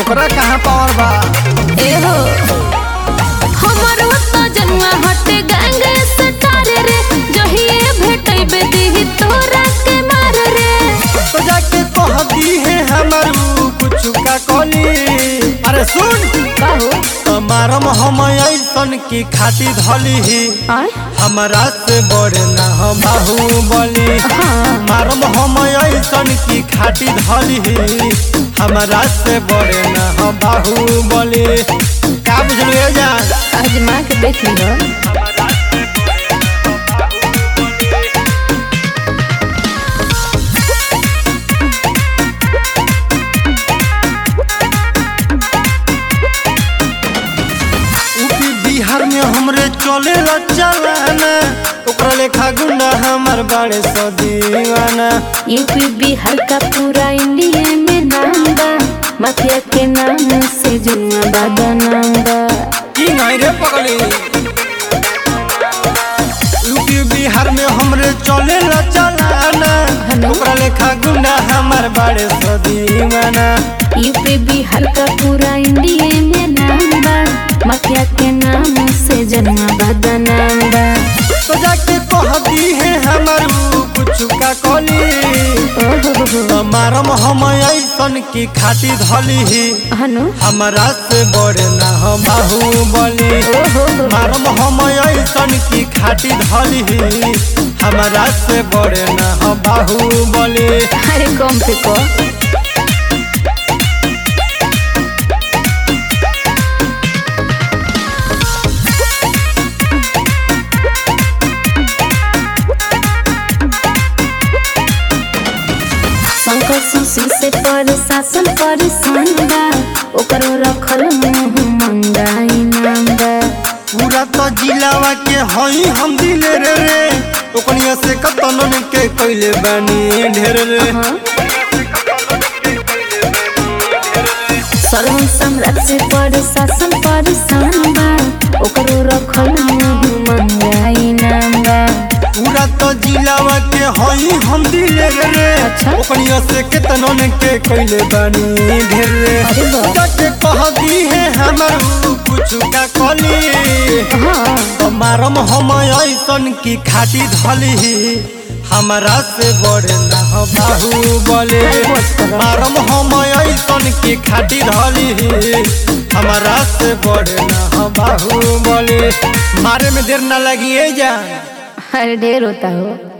ओकरा कहाँ पावर बा ए हो हमर तो जनुआ हटे गैंग सटार रे जहिए भेटैबे दीही तोरा के मार रे तो जाके कह दी है हमारू कुछ का कली अरे सुन बाहु हमारम हम ऐसन की खाती धली ही आय हमारा से बड़े ना हम बाहुबली हाँ मारम हम ऐसन की खाती धली ही हमारा से बड़े ना हम बाहुबली का बुझलिए जान आजमा के देख लिहो यूपी बिहार में हमरे चले चलाना ओकरा लेखा गुंडा हमार बड़े सो दीवाना यूपी बिहार का पूरा इंडिया में नाम बा माफिया के नाम से जुआ बादा नाम बा की नहीं रे पगली यूपी बिहार में हमरे चले चलाना हेलो। ओकरा लेखा गुंडा हमार बड़े सो दीवाना यूपी बिहार का पूरा इंडिया में नाम बा माफिया के नाम से जन्मा बादा नाम बा तो जाके कह दी है हमारू कुछ का कली ओहो मारम हम ऐसन की खाती धली ही हनु हमारा से बड़े ना हम बाहुबली ओहो मारम हम ऐसन की खाटी धली ही हमारा से बड़े ना हम बाहुबली अरे कम पे को शंकर सुशील से पर शासन पर बा ओकरो रखल मुंह मंगाई नाम बा पूरा तो जिलावा के हई हम दिले रे रे ओकनिया से कतनन के कैले बानी ढेर रे हाँ। सर्वन सम्राट से पर शासन पर बा ओकरो रखल मुंह मंगाई नाम बा पूरा तो जिलावा के हई हम दिले रे रे अच्छा। ओकनिया से केतनन के कैले बानी ढेर रे अरे वाह। जाके कह दी है हमारू कुछ का कली हाँ मारम हम ऐसन की खाटी धली ही हमारा से बड़े ना हो बाहुबली अरे बस करो। मारम हम ऐसन की खाटी धली ही हमारा से बड़े ना हो बाहुबली मारे में देर ना लगी जान अरे ढेर होता हो